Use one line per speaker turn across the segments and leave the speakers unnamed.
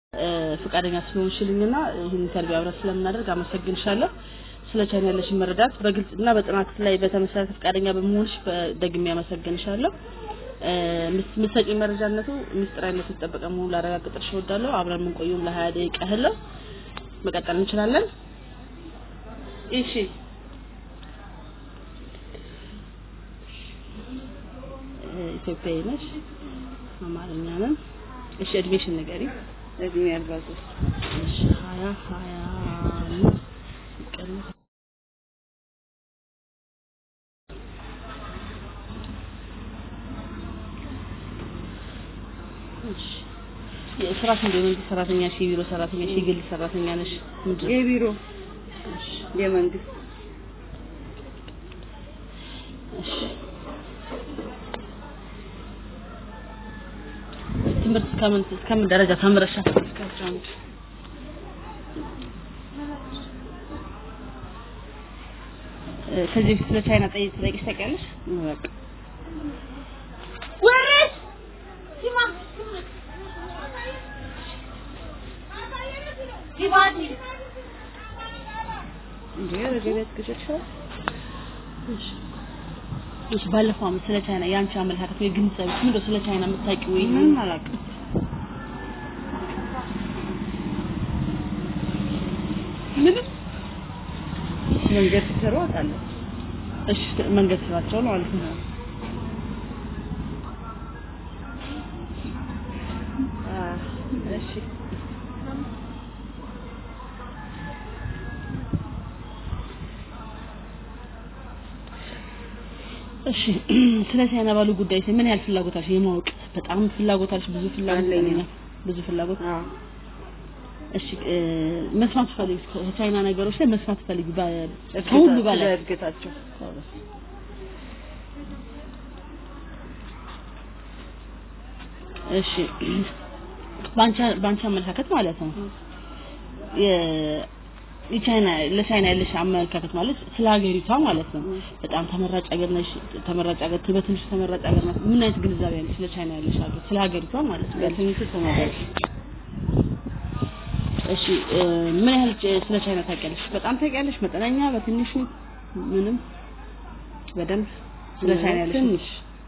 ፈቃደኛ ስለሆንሽልኝና ይህን ኢንተርቪው አብረን ስለምናደርግ አመሰግንሻለሁ። ስለ ቻይና ያለሽን መረዳት በግልጽ እና በጥናት ላይ በተመሰረተ ፈቃደኛ በመሆንሽ ደግሜ አመሰግንሻለሁ። የምትሰጪኝ መረጃነቱ ምስጢራዊነቱ የተጠበቀ መሆኑን ላረጋግጥልሽ እወዳለሁ። አብረን የምንቆየውም ለሀያ ደቂቃ ያህል ነው። መቀጠል እንችላለን። እሺ ኢትዮጵያዊ ነሽ፣ አማርኛ ነን። እሺ እድሜሽን ንገሪ።
እድሜ አርባ ሶስት
እሺ ሀያ ሀያ አምስት ሲቀነስ እሺ የስራሽ እንደ መንግስት ሰራተኛ ሺ የቢሮ ሰራተኛ ሺ የግል ሰራተኛ ነሽ? ምንድን ነው?
የቢሮ
እሺ
የመንግስት
እሺ ትምህርት እስከምን እስከምን ደረጃ ተምረሻል? እስከ አስራ አንድ እ ከዚህ በፊት ስለ ቻይና ጠይቅ ጠይቅሽ ታውቂያለሽ?
በቃ
ወረስ ሲማ ሲባቲ
እንዴ ወደ ቤት ግጭሻል
እሺ እሺ ባለፈው ዓመት ስለ ቻይና የአንቺ አመለካከት ወይ ግንዛቤ ምንድነው? ስለ ቻይና የምታውቂው ወይ
ምንም አላውቅም።
ምንም
መንገድ ሲሰሩ አውቃለሁ።
እሺ መንገድ ስራቸው ነው ማለት ነው።
አ እሺ
እሺ ስለ ቻይና ባሉ ጉዳይ ምን ያህል ፍላጎት አለሽ የማወቅ? በጣም ፍላጎት አለሽ? ብዙ ፍላጎት
አለኝ።
አለኝ። ብዙ ፍላጎት
አዎ
እሺ እ መስማት ፈልጊ ከቻይና ነገሮች ላይ መስማት ፈልጊ በ- ከሁሉ በላይ
እድገታቸው
እሺ ባንቻ ባንቻ አመለካከት ማለት ነው የ- የቻይና ለቻይና ያለሽ አመለካከት ማለት ስለ ሀገሪቷ ማለት ነው በጣም ተመራጭ ሀገር ነሽ ተመራጭ ሀገር በትንሹ ተመራጭ ሀገር ናት ምን አይነት ግንዛቤ ያለሽ ስለ ቻይና ያለሽ ሀገር ስለ ሀገሪቷ ማለት ነው
በትንሹ ተመራጭ
እሺ እ ምን ያህል ጭ- ስለ ቻይና ታውቂያለሽ በጣም ታውቂያለሽ መጠነኛ በትንሹ ምንም በደንብ ስለ ቻይና ያለሽ
ትንሽ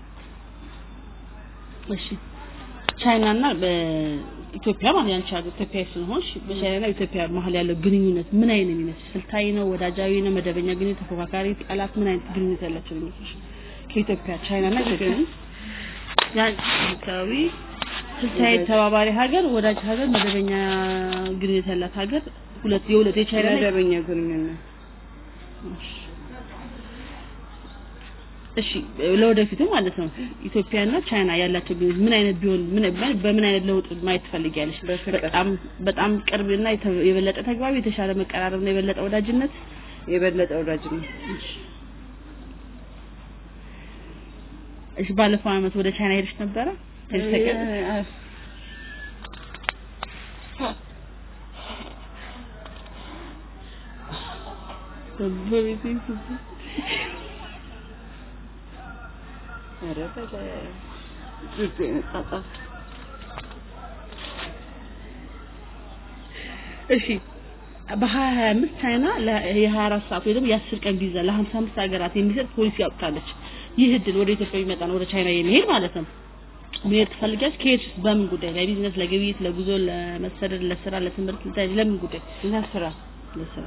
እሺ ቻይና እና በኢትዮጵያ ማለት ያንቺ ሀገር ኢትዮጵያ ስለሆንሽ በቻይና እና ኢትዮጵያ መሀል ያለው ግንኙነት ምን አይነት የሚመስል ስልታዊ ነው ወዳጃዊ ነው መደበኛ ግንኙነት ተፎካካሪ ጠላት ምን አይነት ግንኙነት ያላቸው የሚመስልሽ ከኢትዮጵያ ቻይና እና ኢትዮጵያ ያንቺ አካባቢ ስልታዊ ተባባሪ ሀገር ወዳጅ ሀገር መደበኛ ግንኙነት ያላት ሀገር ሁለት የሁለት የቻይና እና
መደበኛ ግንኙነት
እሺ ለወደፊቱ ማለት ነው ኢትዮጵያና ቻይና ያላቸው ግንኙነት ምን አይነት ቢሆን ምን በምን አይነት ለውጥ ማየት ትፈልጊያለሽ?
በፍቅር።
በጣም በጣም ቅርብና የተ- የበለጠ ተግባቢ፣ የተሻለ መቀራረብና የበለጠ ወዳጅነት
የበለጠ ወዳጅነት
እሺ ባለፈው አመት ወደ ቻይና ሄደሽ ነበረ? ሄደሽ ታውቂያለሽ?
እ-
በቤቴ
ኧረ በለ ጁጁ የመጣጣት
እሺ በሀያ ሀያ አምስት ቻይና ለ- የሀያ አራት ሰዓት ወይ ደግሞ የአስር ቀን ቪዛ ለሀምሳ አምስት ሀገራት የሚሰጥ ፖሊሲ አውጥታለች። ይህ እድል ወደ ኢትዮጵያ የሚመጣ ነው፣ ወደ ቻይና የሚሄድ ማለት ነው። መሄድ ትፈልጊያለሽ? ከሄድሽ በምን ጉዳይ? ለቢዝነስ፣ ለግብይት፣ ለጉዞ፣ ለመሰደድ፣ ለስራ፣ ለትምህርት፣ ለተለያየ- ለምን ጉዳይ?
ለስራ
ለስራ።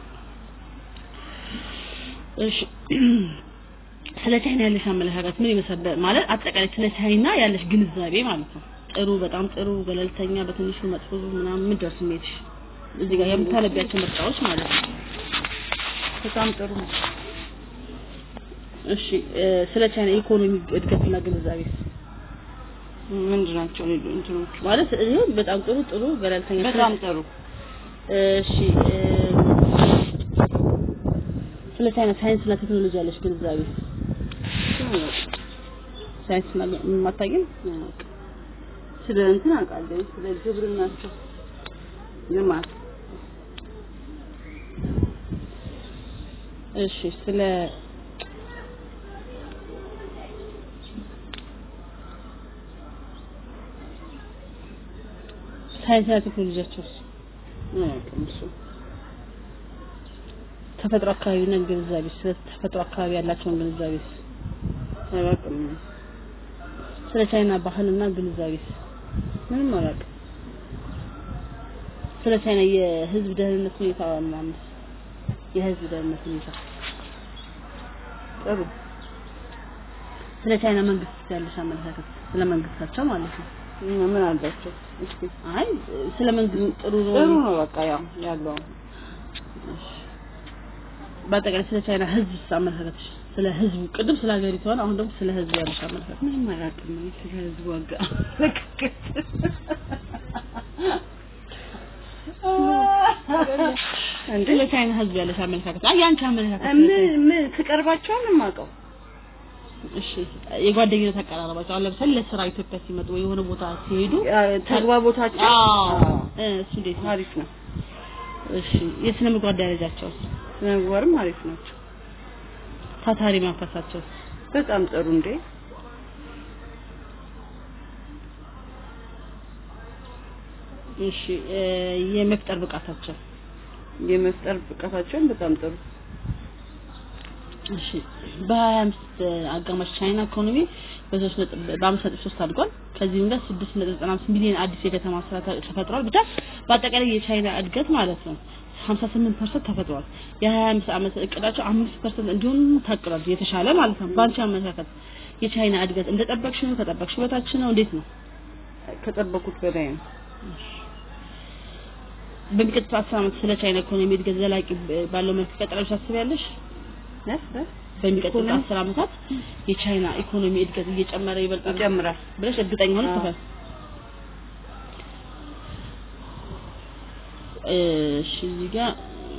እሺ ስለ ቻይና ያለሽ አመለካከት ምን ይመስላል? ማለት አጠቃላይ ስለ ቻይና ያለሽ ግንዛቤ ማለት ነው። ጥሩ፣ በጣም ጥሩ፣ ገለልተኛ፣ በትንሹ መጥፎ ምናምን ምን ደርስ ስሜትሽ እዚህ ጋር የምታነቢያቸው ምርጫዎች ማለት ነው።
በጣም ጥሩ ነው።
እሺ እ፣ ስለ ቻይና ኢኮኖሚ እድገትና ግንዛቤ
ምንድን ናቸው ሌሎ እንትኖቹ?
ማለት ይሄ በጣም ጥሩ ጥሩ ገለልተኛ
በጣም ጥሩ
እሺ እ፣ ስለ ቻይና ሳይንስና ቴክኖሎጂ ያለሽ ግንዛቤ ሳይንስና ማታገኝ
ስለ እንትን አውቃለሁ። ስለ ግብርናቸው ልማት
እሺ ስለ ሳይንስና ቴክኖሎጂያቸውስ
አያውቅም እሱ
ተፈጥሮ አካባቢና ግንዛቤ ስለ ተፈጥሮ አካባቢ ያላቸውን ግንዛቤስ
አያውቅም
ስለ ቻይና ባህልና ግንዛቤስ
ምንም አላውቅም
ስለ ቻይና የህዝብ ደህንነት ሁኔታ ምናምን የህዝብ ደህንነት ሁኔታ
ጥሩ
ስለ ቻይና መንግስት ያለሽ አመለካከት ስለ መንግስታቸው ማለት ነው
እና ምን አላቸው እስኪ
አይ ስለ መንግስት ጥሩ ነው
ጥሩ ነው በቃ ያው ያለው
በአጠቃላይ ስለ ቻይና ህዝብ አመለካከትሽ ስለ ህዝቡ ቅድም ስለ ሀገሪቷ ነው አሁን ደግሞ ስለ ህዝቡ ያለሽ አመለካከት
ምንም አላውቅም እኔ ስለ ህዝቡ ዋጋ እንዴ
ስለ ቻይና ህዝብ ያለሽ አመለካከት አይ ያንቺ አመለካከት ስለ
ምን
ቻይና-
ምን ትቀርባቸውን የማውቀው
እሺ የጓደኝነት አቀራረባቸው አሁን ለምሳሌ ለስራ ኢትዮጵያ ሲመጡ ወይ የሆነ ቦታ ሲሄዱ
ተግባቦታቸው
አዎ
አዎ፣
እ እሱ እንዴት ነው
አሪፍ ነው
እሺ የስነ ምግባር ደረጃቸው
ምግባርም አሪፍ ናቸው
ታታሪ መንፈሳቸው
በጣም ጥሩ እንዴ
እሺ እ የመፍጠር ብቃታቸው
የመፍጠር ብቃታቸውን በጣም ጥሩ
እሺ በሀያ አምስት አጋማሽ ቻይና ኢኮኖሚ በሶስት ነጥብ በአምስት ነጥብ ሶስት አድጓል። ከዚህም ጋር ስድስት ነጥብ ዘጠና አምስት ሚሊዮን አዲስ የከተማ ስራ ተ- ተፈጥሯል። ብቻ በአጠቃላይ የቻይና እድገት ማለት ነው ሀምሳ ስምንት ፐርሰንት ተፈጥሯል። የሀያ አምስት ዓመት እቅዳቸው አምስት ፐርሰንት እንዲሆን ታቅዷል። የተሻለ ማለት ነው። በአንቺ አመለካከት የቻይና እድገት እንደጠበቅሽ ነው? ከጠበቅሽ በታች ነው? እንዴት ነው?
ከጠበቁት በላይ ነው
በሚቀጥሉት አስር ዓመት ስለ ቻይና ኢኮኖሚ እድገት ዘላቂ ባለው መልክ ይቀጥላል ብለሽ ታስቢያለሽ?
እ? እ?
በሚቀጥሉት
ኢኮኖሚ?
አስር ዓመታት የቻይና ኢኮኖሚ እድገት እየጨመረ ይበልጣል
ይጨምራል
ብለሽ እርግጠኛ ሆነሽ
አዎ።
ተፈ እሺ እዚህ ጋር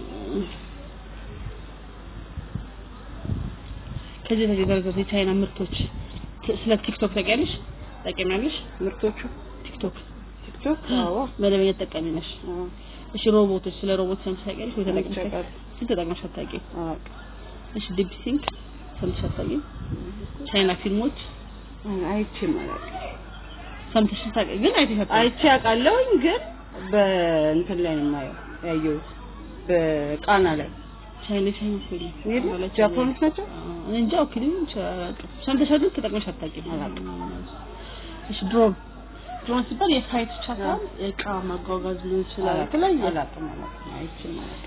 ከዚህ በፊት የተደረገው የቻይና ምርቶች ት- ስለ ቲክቶክ ታውቂያለሽ? ታውቂያለሽ?
ምርቶቹ
ቲክቶክ
ቲክቶክ አዎ
መደበኛ ተጠቃሚ ነሽ?
አዎ
እሺ ሮቦቶች ስለ ሮቦት ሰምተሽ ታውቂያለሽ ወይ ተጠቅመሽ
አይቼ
ታውቂያለሽ? ስንት ተጠቅመሽ አታውቂም?
አዎ
እሺ ዲፕ ሲንክ ሰምተሽ አታውቂም? ቻይና ፊልሞች
አይቼም አላውቅም
ሰምተሽ ታውቂ ግን አይተሽ አታውቂም?
አይቼ አውቃለሁኝ ግን በእንትን ላይ ነው የማየው ያየሁት በቃና ላይ
ቻይና ቻይና ፊልም
ይሄዱ
ማለት
ጃፓኖች ናቸው
እኔ እንጃ ኦኬ ሊሆን ይችላል። ሰምተሽ ግን ተጠቅመሽ አታውቂም? እሺ ድሮን ድሮን ሲባል የፍላይት ብቻ ሳይሆን እቃ ማጓጓዝ ሊሆን ይችላል። የተለያየ
አላውቅም አላውቅም አይቼም አላውቅም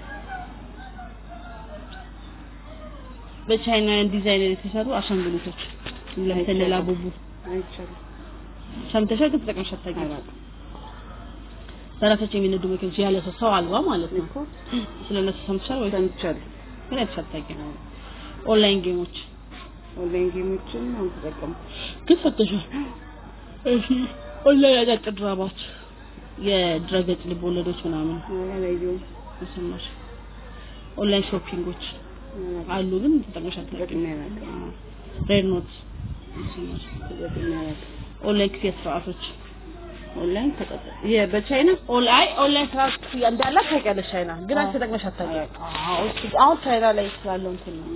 በቻይናውያን ዲዛይነር የተሰሩ አሻንጉሊቶች ለምሳሌ ላቡቡ
አይቻልም
ሰምተሻል ግን ተጠቅመሽ አታውቂም?
አላውቅም
በራሳቸው የሚነዱ መኪኖች ያለ ሰው ሰው አልባ ማለት ነው።
እኮ
ስለነሱ ሰምተሻል ወይ
ሰምቻለሁ
ግን አይተሽ አታውቂም? ኦንላይን ጌሞች
ኦንላይን ጌሞችን አሁን ተጠቀሙ
ግን ፈተሻል። እሺ ኦንላይን አጫጭር ድራማዎች፣ የድረገጽ ልብ ወለዶች ምናምን
አላየሁም
ሰማሽ? ኦንላይን ሾፒንጎች አሉ ግን ተጠቅመሽ አታውቂም?
ተጠቅሜ አላውቅም
ሬድ ኖት ሰማሽ?
ተጠቅሜ አላውቅም
ኦንላይን ክፍያ ስርዓቶች
ኦንላይን ተጠቀ የ- በቻይና
ኦንላይን ኦንላይን ስርዓት ክፍያ እንዳለ ታውቂያለሽ ቻይና ግን አንቺ ተጠቅመሽ አታውቂም? አዎ እሱ አሁን ቻይና ላይ ስላለው እንትን ነው።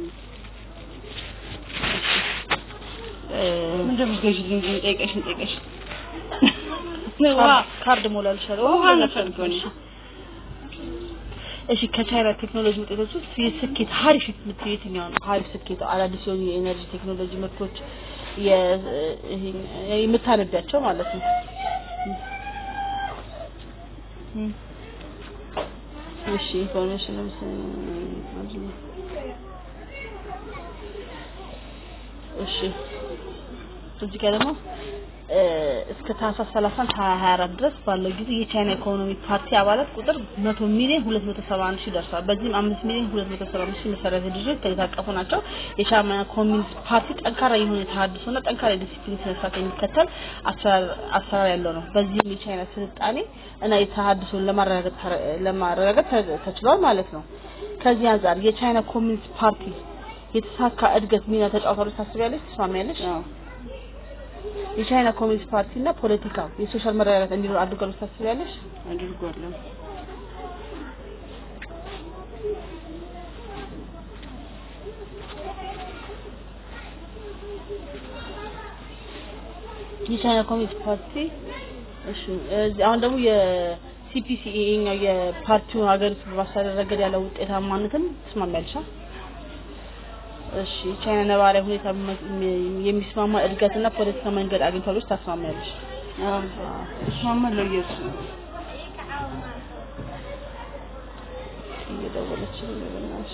ምንድን ነው ገዥልኝ ግን ጠይቀሽን ጠይቀሽ
ውሃ ካርድ ሞላልሻለሁ።
ውሃ
ውሃ
ነው
ነፈልገው።
ፈልገው።
እሺ ከቻይና ቴክኖሎጂ ውጤቶች ውስጥ የስኬት ሀሪፍ የምትይው የትኛው ነው? ሀሪፍ ስኬት አዳዲስ የሆኑ የኤነርጂ ቴክኖሎጂ ምርቶች የ- ይሄ የምታነቢያቸው ማለት ነው። እሺ ኢንፎርሜሽን ለምሳሌ እሺ እዚህ ጋር ደግሞ እ፣ እስከ ታህሳስ 30 2024 ድረስ ባለው ጊዜ የቻይና ኢኮኖሚ ፓርቲ አባላት ቁጥር 100 ሚሊዮን 271 ሺህ ደርሷል። በዚህም 5 ሚሊዮን 275 ሺህ መሰረታዊ ድርጅቶች የታቀፉ ናቸው። የቻይና ኮሚኒስት ፓርቲ ጠንካራ የሆነ የተሃድሶና ጠንካራ የዲሲፕሊን ስነ ስርዓት የሚከተል አሰራር አሰራር ያለው ነው። በዚህም የቻይና ስልጣኔ እና የተሃድሶን ለማረጋገጥ ተረ- ለማረጋገጥ ተ- ተችሏል ማለት ነው። ከዚህ አንጻር የቻይና ኮሚኒስት ፓርቲ የተሳካ እድገት ሚና ተጫውቷል ታስቢያለሽ? ትስማሚያለሽ?
አዎ
የቻይና ኮሚኒስት ፓርቲ እና ፖለቲካ የሶሻል መረጋጋት እንዲኖር አድርጓል ብለሽ ታስቢያለሽ?
አድርጓለሁ
የቻይና ኮሚኒስት ፓርቲ እሺ እዚህ አሁን ደግሞ የሲፒሲ ይሄኛው የፓርቲውን ሀገሪቱ በማስተዳደር ረገድ ያለው ውጤታማነትን ትስማሚያለሽ? አ? እሺ ቻይና ነባራዊ ሁኔታ የሚ- የሚስማማ እድገትና ፖለቲካ መንገድ አግኝቷለች ታስማሚያለሽ?
አዎ እስማማለሁ እየሱ
እየደወለች ነው በእናትሽ።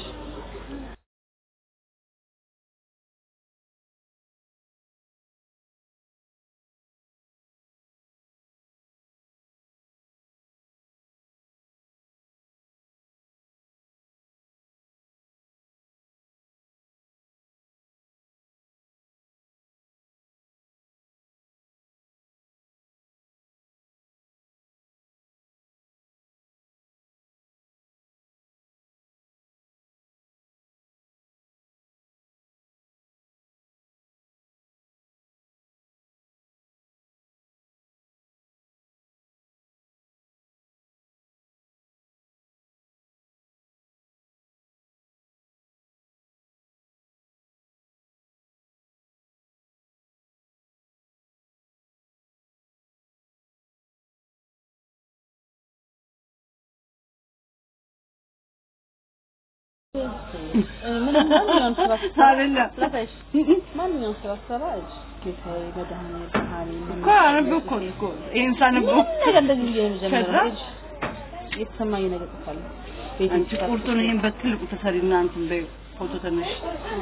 ምንም ማንኛውም ስራ ስትሰራ
አይደለም
ላሳይሽ ማንኛውም ስራ ስትሰራ እጅ ጌታዬ መድኃኒዓለም ብርሃኔ
እኮ አነበብኩ እኮ ይሄን ሳነበው
ምንም ነገር እንደዚህ ብዬ ነው የምጀምረው።
ከዛ?
እጅ የተሰማኝ ነገር ጽፋለሁ። ቤቴ
አንቺ
ውስጥ
ቁርጡን ይሄን በትልቁ ተሰሪና እንትን በይው ፎቶ ተነሽ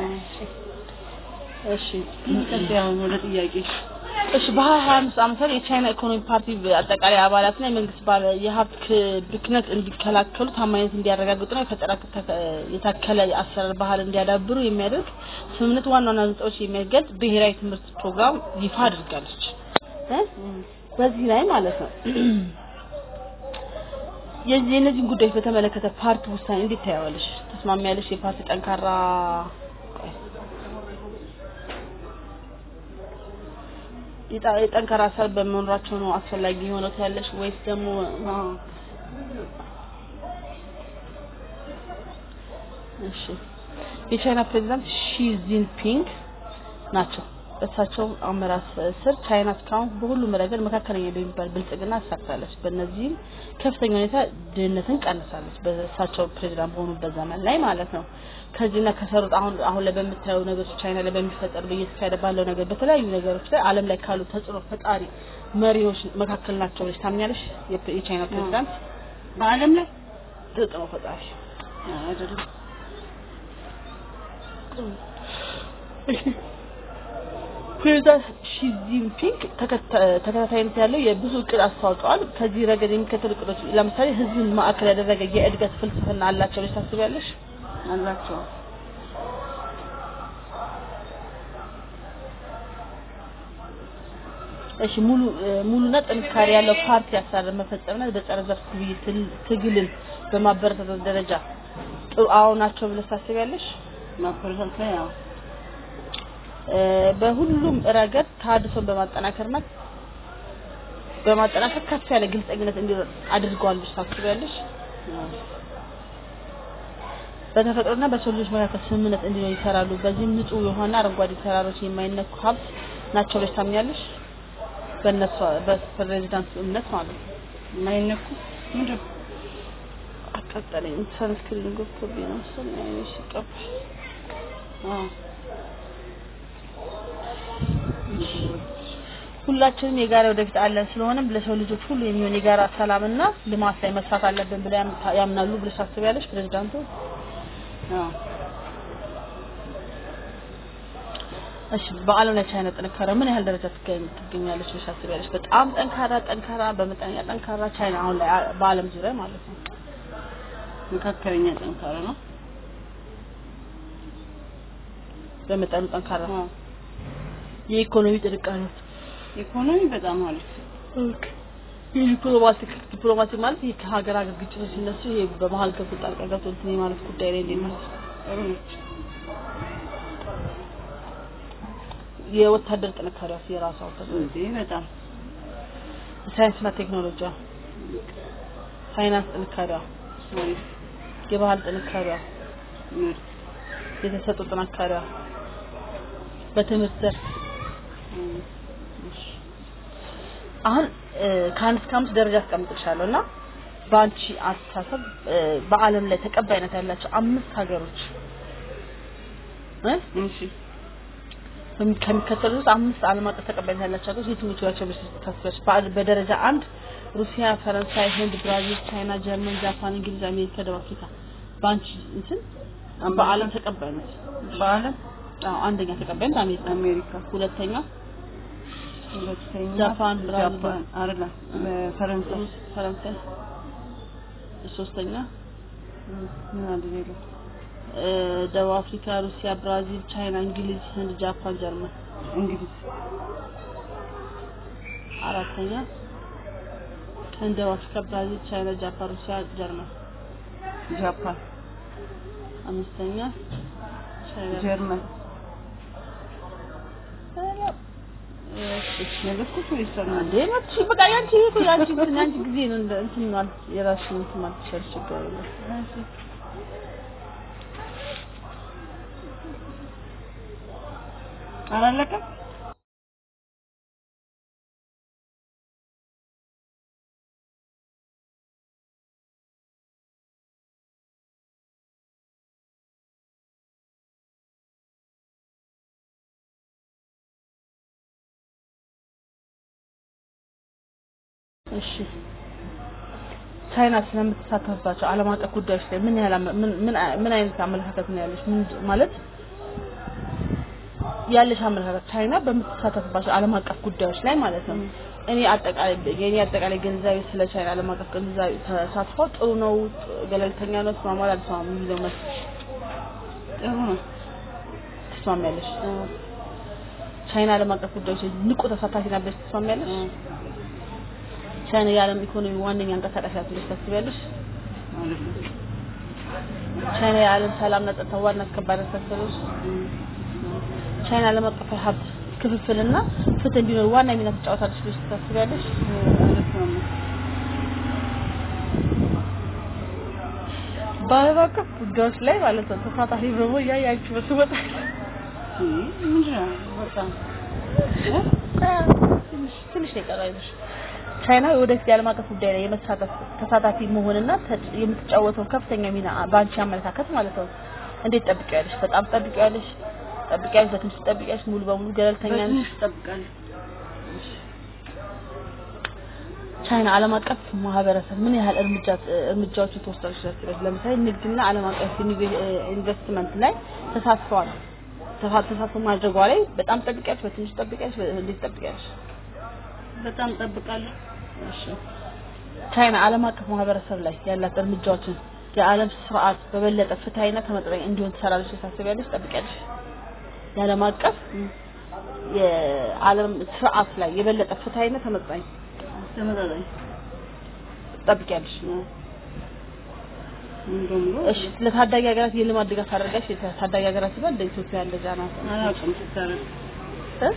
እሺ
ቀጥይ አሁን ወደ ጥያቄሽ
እሺ በሀያ ሀያ አምስት ዓመተ ምህረት የቻይና ኢኮኖሚ ፓርቲ አጠቃላይ አባላትና የመንግስት ባለ የሀብት ክ- ብክነት እንዲከላከሉ ታማኝነት እንዲያረጋግጡና የፈጠራ ተከ- የታከለ አሰራር ባህል እንዲያዳብሩ የሚያደርግ ስምምነት ዋና ዋና ነጥቦች የሚገልጽ ብሔራዊ ትምህርት ፕሮግራም ይፋ አድርጋለች እ? በዚህ ላይ ማለት ነው የዚህ የእነዚህን ጉዳዮች በተመለከተ ፓርቲ ውሳኔ እንዴት ታያዋለሽ? ተስማሚያለሽ? የፓርቲ ጠንካራ ቆይ የጠ- የጠንካራ አሰራር በመኖራቸው ነው አስፈላጊ የሆነው ታያለሽ ወይስ ደግሞ
አዎ
እሺ የቻይና ፕሬዚዳንት ሺ ጂንፒንግ ናቸው። በእሳቸው አመራር ስር ቻይና እስካሁን በሁሉም ረገድ መካከለኛ በሚባል ብልጽግና አሳክታለች። በእነዚህም ከፍተኛ ሁኔታ ድህነትን ቀንሳለች። በእሳቸው ፕሬዚዳንት በሆኑበት ዘመን ላይ ማለት ነው። ከዚህና ከሰሩት አሁን አሁን ላይ በምታየው ነገሮች ቻይና ላይ በሚፈጠር እየተካሄደ ባለው ነገር በተለያዩ ነገሮች ላይ ዓለም ላይ ካሉ ተጽዕኖ ፈጣሪ መሪዎች መካከል ናቸው ብለሽ ታምኛለሽ? የፕ- የቻይና ፕሬዚዳንት
በዓለም ላይ
ተጽዕኖ ፈጣሪ
አይደለም
ፕሬዚዳንት ሺ ጂንፒንግ ተከታ- ተከታታይነት ያለው የብዙ እቅድ አስተዋውቀዋል። ከዚህ ረገድ የሚከተሉ እቅዶች ለምሳሌ ህዝብን ማዕከል ያደረገ የእድገት ፍልስፍና አላቸው ብለሽ ታስቢያለሽ?
አላቸው
እሺ ሙሉ እ፣ ሙሉና ጥንካሬ ያለው ፓርቲ አሰራር መፈጸምና በጸረ ዘር ግብይት ትል- ትግልን በማበረታታት ደረጃ ጥሩ አዎ ናቸው ብለሽ ታስቢያለሽ?
ማበረታት ላይ ያው
እ፣ በሁሉም ረገድ ተሃድሶን በማጠናከርና በማጠናከር ከፍ ያለ ግልጸኝነት እንዲኖር አድርገዋል ብለሽ ታስቢያለሽ? በተፈጥሮና በሰው ልጆች መካከል ስምምነት እንዲኖር ይሰራሉ። በዚህም ንጹህ የሆነ አረንጓዴ ተራሮች የማይነኩ ሀብት ናቸው ብለሽ ታምኛለሽ? በእነሱ በፕሬዚዳንቱ እምነት ማለት ነው።
የማይነኩ ምንድን ነው?
አቃጠለኝ። ሰንስክሪን ገብቶብኝ ነው መሰለኝ አይኔ ሲቀባ።
አዎ
ሁላችንም የጋራ ወደፊት አለን። ስለሆነም ለሰው ልጆች ሁሉ የሚሆን የጋራ ሰላምና ልማት ላይ መስራት አለብን ብለው ያም- ያምናሉ ብለሽ ታስቢያለሽ? ፕሬዚዳንቱ
አዎ
እሺ፣ በዓለም ላይ ቻይና ጥንካሬ ምን ያህል ደረጃ ትገኝ ትገኛለች ብለሽ ታስቢያለሽ? በጣም ጠንካራ ጠንካራ፣ በመጠነኛ ጠንካራ ቻይና አሁን ላይ አ- በዓለም ዙሪያ ማለት ነው።
መካከለኛ ጠንካራ ነው
በመጠኑ ጠንካራ
አዎ
የኢኮኖሚ ጥንካሬ
ኢኮኖሚ በጣም አሪፍ
የዲፕሎማቲክ ዲፕሎማቲክ ማለት ይህ ከሀገር ሀገር ግጭቶች ሲነሱ ይሄ በመሀል ገብቶ ጣልቃ ገብቶ እንትን ማለት ጉዳይ ላይ እንዴት ነው?
ጥሩ ነች
የወታደር ጥንካሬ የራሷ ወታደር
እንዴ በጣም
ሳይንስና ቴክኖሎጂ ፋይናንስ ጥንካሬዋ
አሪፍ
የባህል ጥንካሬዋ
ምርጥ
የተሰጡ ጥንካሬዋ በትምህርት ዘርፍ አሁን እ፣ ከአንድ እስከ አምስት ደረጃ አስቀምጥልሻለሁ እና በአንቺ አስተሳሰብ እ፣ በዓለም ላይ ተቀባይነት ያላቸው አምስት ሀገሮች እ?
እሺ
በሚ- ከሚከተሉት ውስጥ አምስት ዓለም አቀፍ ተቀባይነት ያላቸው ሀገሮች የትኞቹ ናቸው ብለሽ ታስቢያለሽ? በአ- በደረጃ አንድ ሩሲያ፣ ፈረንሳይ፣ ህንድ፣ ብራዚል፣ ቻይና፣ ጀርመን፣ ጃፓን፣ እንግሊዝ፣ አሜሪካ፣ ደቡብ አፍሪካ በአንቺ እንትን በዓለም ተቀባይነት
በዓለም
አዎ አንደኛ ተቀባይነት አሜሪካ፣
አሜሪካ፣
ሁለተኛ
ሁለተኛ
ጃፓን፣ ብራዚል፣
ጃፓን አይደለ ፈረንሳይ፣
ሩስ፣ ፈረንሳይ፣ ሶስተኛ
ምን አለ ሌላ?
እ፣ ደቡብ አፍሪካ፣ ሩሲያ፣ ብራዚል፣ ቻይና፣ እንግሊዝ፣ ህንድ፣ ጃፓን፣ ጀርመን፣
እንግሊዝ፣
አራተኛ ህንድ፣ ደቡብ አፍሪካ፣ ብራዚል፣ ቻይና፣ ጃፓን፣ ሩሲያ፣ ጀርመን፣
ጃፓን፣
አምስተኛ ቻይና
ጀርመን
እሺ
ነገርኩሽ ወይስ አልነ?
እንዴ መጥሽ በቃ ያንቺ እኮ ያንቺ እንትን ያንቺ ጊዜ ነው እንደ እንትን ማለት የራስሽን እንትን ማለት ይችላል ችግር የለም
አላለቀም?
እሺ ቻይና ስለምትሳተፍባቸው ዓለም አቀፍ ጉዳዮች ላይ ምን ያህል አመ- ምን ምን አይ- ምን አይነት አመለካከት ነው ያለሽ? ምን ማለት ያለሽ አመለካከት ቻይና በምትሳተፍባቸው ዓለም አቀፍ ጉዳዮች ላይ ማለት ነው። እኔ አጠቃላይ የኔ አጠቃላይ ግንዛቤ ስለ ቻይና ዓለም አቀፍ ግንዛቤ ተሳትፎ ጥሩ ነው፣ ገለልተኛ ነው፣ ተስማማል፣ አልተስማማም የሚለው መልስ
ጥሩ ነው።
ትስማሚያለሽ? ቻይና ዓለም አቀፍ ጉዳዮች ላይ ንቁ ተሳታፊ ናት ብለሽ ትስማሚያለሽ? ቻይና የዓለም ኢኮኖሚ ዋነኛ አንቀሳቃሽ ናት ብለሽ ታስቢያለሽ?
ማለት ነው።
ቻይና የዓለም ሰላምና ጸጥታ ዋና አስከባሪ ናት ታስቢያለሽ? ቻይና ዓለም አቀፍ ሀብት ክፍፍልና ፍትህ እንዲኖር ዋና ሚና ትጫወታለች ብለሽ ታስቢያለሽ?
አልስማማም።
በዓለም አቀፍ ጉዳዮች ላይ ማለት ነው ተሳታፊ በሞ እያያችሁ በስወጣ
ይህ ምንድን ነው? በጣም
ትንሽ ትንሽ ነው የቀረው አይዞሽ። ቻይና ወደፊት የዓለም አቀፍ ጉዳይ ላይ የመሳተፍ ተሳታፊ መሆንና ተጭ- የምትጫወተው ከፍተኛ ሚና በአንቺ አመለካከት ማለት ነው እንዴት ጠብቂያለሽ? በጣም ጠብቂያለሽ? ጠብቂያለሽ? በትንሽ ጠብቂያለሽ? ሙሉ በሙሉ ገለልተኛ ነሽ?
በትንሽ እጠብቃለሁ።
ቻይና ዓለም አቀፍ ማህበረሰብ ምን ያህል እርምጃ እርምጃዎችን ትወስዳለች ታስቢያለሽ? ለምሳሌ ንግድና ዓለም አቀፍ ኢንቨ- ኢንቨስትመንት ላይ ተሳትፈዋል ተሳ- ተሳትፎ ማድረጓ ላይ በጣም ጠብቂያለሽ? በትንሽ ጠብቂያለሽ? በ- እንዴት ጠብቂያለሽ?
በጣም እጠብቃለሁ።
እሺ ቻይና ዓለም አቀፍ ማህበረሰብ ላይ ያላት እርምጃዎችን የዓለም ስርዓት በበለጠ ፍትሃዊና ተመጣጣኝ እንዲሆን ትሰራለች ታስቢያለሽ? ጠብቂያለሽ? የዓለም አቀፍ የዓለም ስርዓት ላይ የበለጠ ፍትሃዊና ተመጣጣኝ
ተመጣጣኝ
ጠብቂያለሽ?
እንደውም
እሺ ለታዳጊ ሀገራት የልማት ድጋፍ ታደርጋለች? ታዳጊ ሀገራት ሲባል እንደ ኢትዮጵያ እንደዛ ናት
አላውቅም ስታረግ
እ?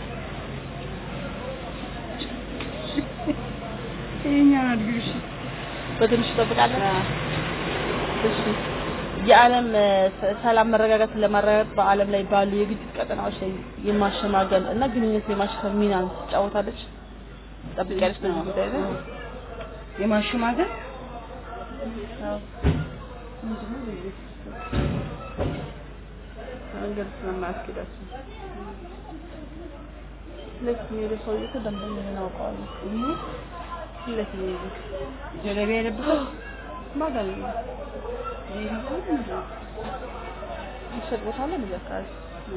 ይኸኛውን አድርጊው እሺ።
በትንሹ ጠብቃለች? እሺ የዓለም እ፣ ሰ- ሰላም መረጋጋትን ለማረጋገጥ በዓለም ላይ ባሉ የግጭት ቀጠናዎች ላይ የማሸማገል እና ግንኙነት የማሻሻል ሚና ትጫወታለች። ጠብቂያለሽ በዚህ ጉዳይ ላይ?
የማሸማገል
መንገድ ስለማያስኬዳቸው ሁለት የሚሄዱ ሰውዬ እኮ ደንበኛ ነው አውቀዋለሁ። ሁለት የሚሄዱ
ጀለቢያ የለበሰው
ማጋል ሚሸጥ ቦታ አለ እንደዚህ አካባቢ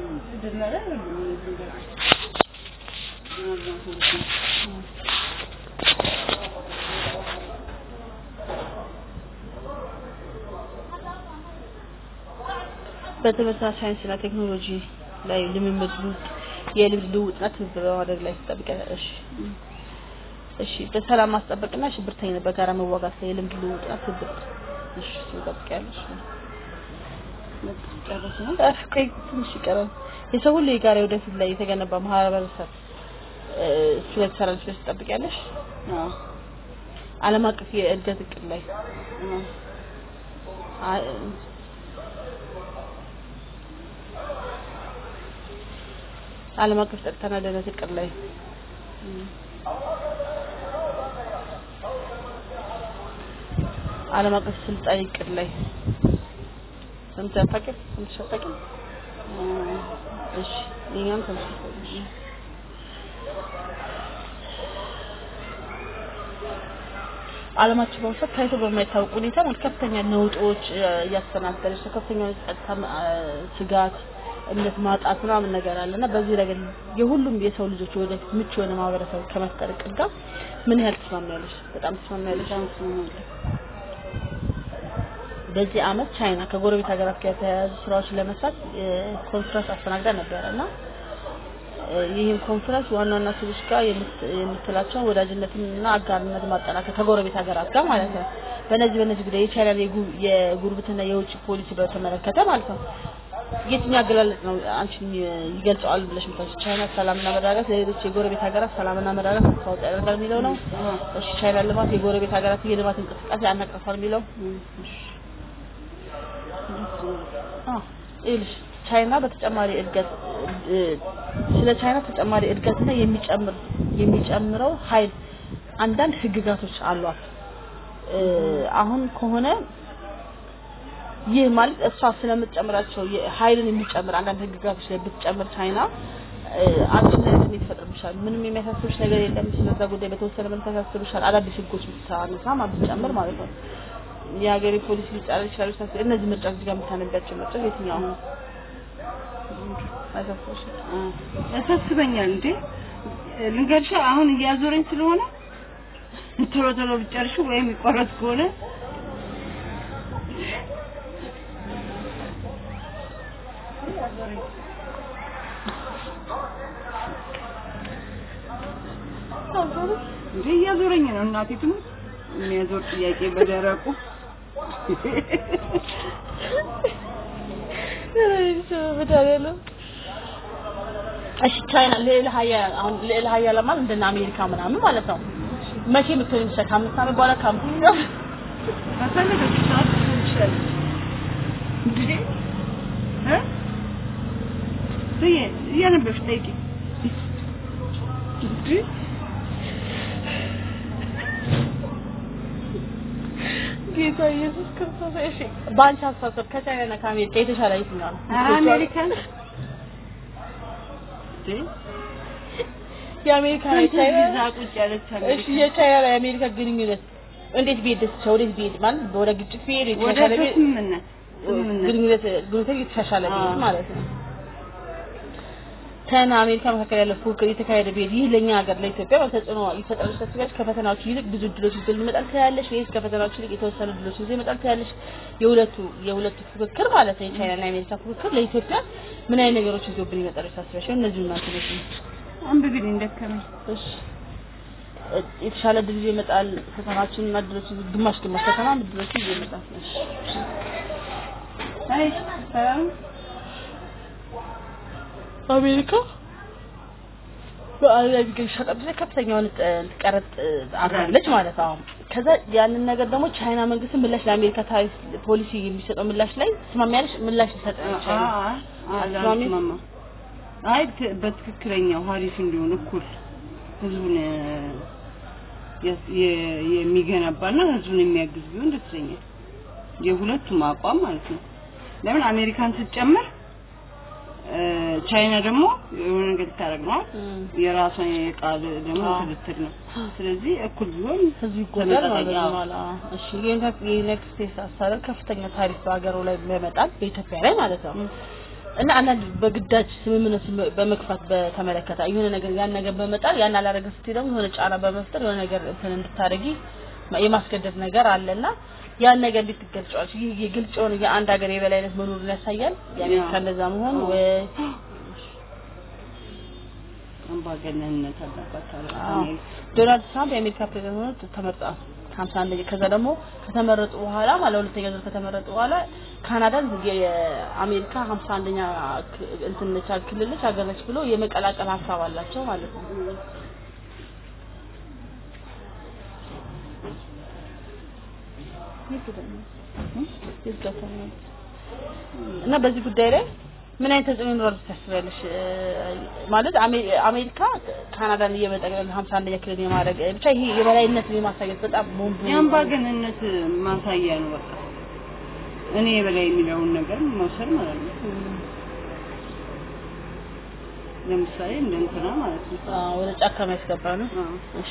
በትምህርትና ሳይንስና ቴክኖሎጂ ላይ ልምምድ ልውውጥ የልምድ ልውውጥና ትብብር በማድረግ ላይ ትጠብቂያለሽ። እሺ በሰላም ማስጠበቅና ሽብርተኝነት በጋራ መዋጋት ላይ የልምድ ልውውጥና ትብብር እሺ ትጠብቂያለሽ።
ጨረስ ነው።
እፍ ቆይ ትንሽ ይቀራል። የሰው ሁሉ የጋራ ወደፊት ላይ የተገነባ ማህበረሰብ እ፣ እሱ ላይ ትሰራለች ብለሽ ትጠብቂያለሽ።
አዎ
ዓለም አቀፍ የእድገት እቅድ ላይ
አዎ
አ- ዓለም አቀፍ ጸጥታና ደህንነት እቅድ ላይ ዓለም አቀፍ ስልጣኔ እቅድ ላይ ሰምተህ አታውቅም? ሰምተሽ አታውቅም? እሺ የእኛም ተመሳሳይ ነው። ዓለማችን በአሁኑ ሰዓት ታይቶ በማይታወቅ ሁኔታ ማለት ከፍተኛ ነውጦች እ፣ እያስተናገደች ነው። ከፍተኛ ጸጥታ እ፣ ስጋት፣ እምነት ማጣት ምናምን ነገር አለ እና በዚህ ረገድ የሁሉም የሰው ልጆች ወደፊት ምቹ የሆነ ማህበረሰብ ከመፍጠር እቅድ ጋር ምን ያህል ትስማሚያለሽ? በጣም ትስማሚያለሽ? በዚህ አመት ቻይና ከጎረቤት ሀገራት ጋር የተያያዙ ስራዎችን ለመስራት እ፣ ኮንፈረንስ አስተናግዳ ነበረ እና እ፣ ይህም ኮንፈረንስ ዋና ዋና ሰዎች ጋር የምት- የምትላቸውን ወዳጅነትና አጋርነት ማጠናከር ከጎረቤት ሀገራት ጋር ማለት ነው። በእነዚህ በእነዚህ ጉዳይ የቻይናን የጉ- የጉርብትና የውጭ ፖሊሲ በተመለከተ ማለት ነው የትኛው አገላለጽ ነው አንቺን ይገልጸዋል ብለሽ ምታስ ቻይና ሰላምና መረጋጋት ለሌሎች የጎረቤት ሀገራት ሰላምና መረጋጋት አስተዋጽኦ ያደርጋል የሚለው ነው። እሺ ቻይና ልማት የጎረቤት ሀገራት የልማት እንቅስቃሴ ያነቃፋል የሚለው አዎ ይኸውልሽ ቻይና በተጨማሪ እድገት እ፣ ስለ ቻይና ተጨማሪ እድገትና የሚጨምር የሚጨምረው ኃይል አንዳንድ ህግጋቶች አሏት። እ፣ አሁን ከሆነ ይህ ማለት እሷ ስለምትጨምራቸው የ- ኃይልን የሚጨምር አንዳንድ ህግጋቶች ላይ ብትጨምር ቻይና እ፣ አንቺ ምን አይነት ስሜት ይፈጥርብሻል? ምንም የሚያሳስብሽ ነገር የለም። ስለዛ ጉዳይ በተወሰነ መልክ ያሳስብሻል። አዳዲስ ህጎች ብታነሳ ማለት ብትጨምር ማለት ነው። የሀገሬ ፖሊሲ ሊጻረር ይችላል። ሳስ እነዚህ ምርጫዎች እዚህ ጋር የምታነቢያቸው ምርጫዎች የትኛው ነው? አይሳስብሽም?
ያሳስበኛል እንዴ ልንገርሻ አሁን እያዞረኝ ስለሆነ ቶሎ ቶሎ ብጨርሹ ወይም ይቆረጥ ከሆነ እንዴ እያዞረኝ ነው እናቴ ትሙት የሚያዞር ጥያቄ በደረቁ
እሺ ቻይና ልዕለ ሀያል አሁን ልዕለ ሀያል ማለት እንደነ አሜሪካ ምናምን ማለት ነው። መቼ የምትሆን ይችላል? ከአምስት ዓመት በኋላ ከአምስት ዓመት
ከፈለገች ሰዓት ልትሆን ትችላለች እንዴ እ ስዬ እያነበብሽ ጠይቂ እንዴ
ጌታ ኢየሱስ ክርስቶስ እሺ፣ በአንቺ አስተሳሰብ ከቻይናና ከአሜሪካ የተሻለ የትኛው ነው?
ኧረ አሜሪካን እንዴ
የአሜሪካ
ስንት
የቻይና
ቪዛ ቁጭ ያለች
እሺ
አሜሪካ
የቻይና የአሜሪካ ግንኙነት እንዴት ቢሄድ ደስ ይላል? ወዴት ቢሄድ ማለት ወደ ግጭት ቢሄድ
ወደ
የተሻለ ቢሄድ
ስምምነት ስምምነት
ግንኙነት ግንኙነት የተሻሻለ ቢሄድ
አዎ።
ማለት ነው። ቻይና አሜሪካ መካከል ያለው ፉክክር የተካሄደ ቢሄድ ይህ ለኛ ሀገር ለኢትዮጵያ ተጽዕኖ ይፈጥራል ታስቢያለሽ? ከፈተናዎቹ ይልቅ ብዙ እድሎች ይዞ ሊመጣል ትያለሽ ወይስ ከፈተናዎቹ ይልቅ የተወሰኑ እድሎች ይዞ ይመጣል ትያለሽ? የሁለቱ የሁለቱ ፉክክር ማለት ነው የቻይናና የአሜሪካ ፉክክር ለኢትዮጵያ ምን አይነት ነገሮች ይዞብን ይመጣል ታስቢያለሽ? እነዚህ እናንተ ነው
አንብቢልኝ ደከመኝ
እሺ እ- የተሻለ እድል ይዞ ይመጣል። ፈተናዎችን እና እድሎች ይዞ ግማሽ ግማሽ ፈተና እድሎች ይዞ ይመጣል። እሺ
አይ ሰላም
አሜሪካ በዓለም ላይ የሚገኙ ሸቀጦች ላይ ከፍተኛ የሆነ ጥ- ቀረጥ እ፣ አድርጋለች ማለት ነው። ከዛ ያንን ነገር ደግሞ ቻይና መንግስት ምላሽ ለአሜሪካ ታሪፍ ፖሊሲ የሚሰጠው ምላሽ ላይ ትስማሚያለሽ? ምላሽ ይሰጥ ቻይና አስማሚ?
አላስማማ አይ ት- በትክክለኛው ሀሪፍ እንዲሆን እኩል ህዝቡን እ፣ የስ- የ- የሚገነባና ህዝቡን የሚያግዝ ቢሆን ደስ ይለኛል። የሁለቱም አቋም ማለት ነው። ለምን አሜሪካን ስትጨምር እ፣ ቻይና ደግሞ የሆነ ነገር ልታደርግ ነው
እም፣
የራሷን የቃል ደግሞ
አዎ።
ትልትል ነው። ስለዚህ እኩል ቢሆን
ህዝቡ ይጎዳል ማለት
ተመጣጣኝ፣ አዎ።
ነው። አላ እሺ የዩናይትድ የዩናይትድ ስቴትስ አስተዳደር ከፍተኛ ታሪፍ በሀገሩ ላይ ያመጣል በኢትዮጵያ ላይ ማለት ነው። እና አንዳንድ በግዳጅ ስምምነት ስም- በመግፋት በተመለከተ የሆነ ነገር ያን ነገር በመጣል ያን አላደረገ ስትይ ደግሞ የሆነ ጫና በመፍጠር የሆነ ነገር እንትን እንድታደርጊ የማስገደድ ነገር አለና ያን ነገር እንዴት ትገልጫዋለሽ? ይህ የግልጽ የሆነ የአንድ ሀገር የበላይነት መኖሩን ያሳያል። የአሜሪካ
ያ።
እንደዛ መሆን
አዎ።
ወይ
አምባገነንነት አለባት አለ
አዎ። ዶናልድ ትራምፕ የአሜሪካ ፕሬዝዳንት ሆነው ተመርጠዋል። ሀምሳ አንደኛ ከዛ ደግሞ ከተመረጡ በኋላ ማለት ሁለተኛ ዙር ከተመረጡ በኋላ ካናዳን የ- የአሜሪካ ሀምሳ አንደኛ ክ- እንትን ነች ክልል ነች ሀገር ነች ብሎ የመቀላቀል ሀሳብ አላቸው ማለት ነው። የት ሄደ ነው? የት ገብታ ነው? እና በዚህ ጉዳይ ላይ ምን አይነት ተጽዕኖ ይኖራል ታስቢያለሽ? እ፣ ማለት አሜ- አሜሪካ ካናዳን እየበጠቀለ 51ኛ ክልል የማድረግ ብቻ ይሄ የበላይነትን የማሳየት በጣም ቦምብ
የአምባገነንነት ማሳያ ነው። በቃ እኔ የበላይ የሚለውን ነገር መውሰድ ማለት ነው። ለምሳሌ እንደ እንትና ማለት ነው።
አዎ፣ ወደ ጫካ የሚያስገባ ነው።
አዎ።
እሺ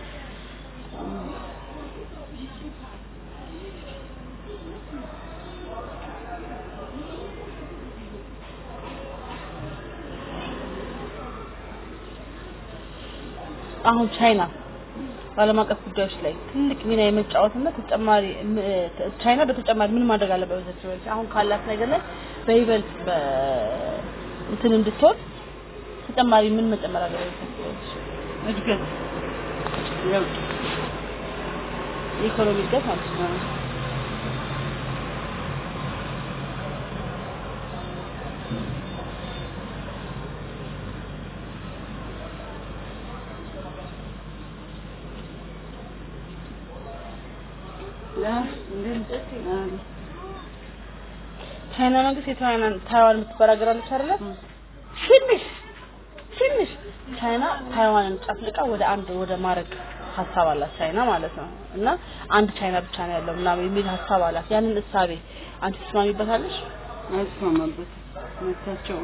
አሁን ቻይና በዓለም አቀፍ ጉዳዮች ላይ ትልቅ ሚና የመጫወትና ተጨማሪ ም- ቻይና በተጨማሪ ምን ማድረግ አለበት በዚህ ወቅት? አሁን ካላት ነገር ላይ በይበልጥ በ እንትን እንድትሆን ተጨማሪ ምን መጨመር አለበት በዚህ ወቅት?
እድገት ለውጥ
የኢኮኖሚ እድገት ማለት ነው።
ያ እንዴት አዎ
ቻይና መንግስት የታይዋን ታይዋን የምትባል ሀገር አለች አይደለ? ትንሽ ትንሽ ቻይና ታይዋንን ጨፍልቃ ወደ አንድ ወደ ማድረግ ሀሳብ አላት ቻይና ማለት ነው። እና አንድ ቻይና ብቻ ነው ያለው ምናምን የሚል ሀሳብ አላት። ያንን እሳቤ አንቺ ትስማሚበታለሽ?
አይስማማበት መታቸው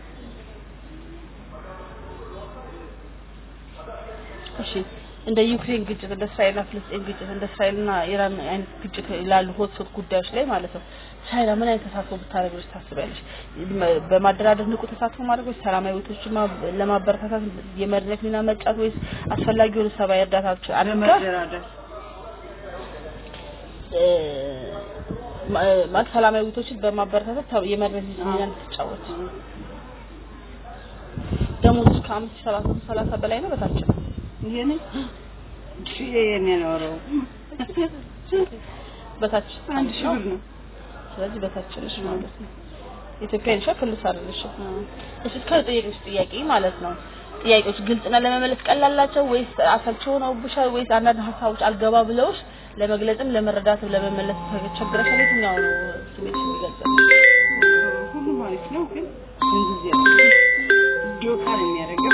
እሺ እንደ ዩክሬን ግጭት እንደ እስራኤልና ፍልስጤን ግጭት እንደ እስራኤልና ኢራን አይነት ግጭት ላሉ ሆት ሆት ጉዳዮች ላይ ማለት ነው ቻይና ምን አይነት ተሳትፎ ብታደርግ ብለሽ ታስቢያለሽ? መ- በማደራደር ንቁ ተሳትፎ ማድረግ ወይስ ሰላማዊ ውይይቶችን ማ- ለማበረታታት የመድረክ ሚና መጫወት ወይስ አስፈላጊ የሆኑ ሰብአዊ እርዳታዎች አድርጋ
ለመደራደር
እ፣ ማ- ማለት ሰላማዊ ውይይቶችን በማበረታታት ተ- የመድረክ ሚና እንድትጫወት ደሞዝ ከአምስት ሺህ ሰባት መቶ ሰላሳ በላይ ነው በታች ነው
ይሄኔ ይሄን ያኖረው
በታች
አንድ ሺህ ብር ነው።
ስለዚህ በታች ነሽ ማለት ነው። ኢትዮጵያ ነሽ ክልስ አይደለሽ። እሺ እስከ ጠየቅሽ ጥያቄ ማለት ነው። ጥያቄዎች ግልጽና ለመመለስ ቀላላቸው ወይስ አሰልቺ ሆነውብሻል ወይስ አንዳንድ ሀሳቦች አልገባ ብለውሽ ለመግለጽም ለመረዳትም ለመመለስ ተቸግረሽ የትኛው ነው ስሜትሽ የሚገልጸው?
ሁሉም አሪፍ ነው፣ ግን እንደዚህ ዶቃ ነው የሚያደርገው።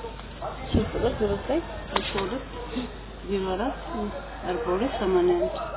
ስልክ ቁጥር ዜሮ ዘጠኝ
ሁለት ዜሮ አራት አርባ ሁለት ሰማንያ አንድ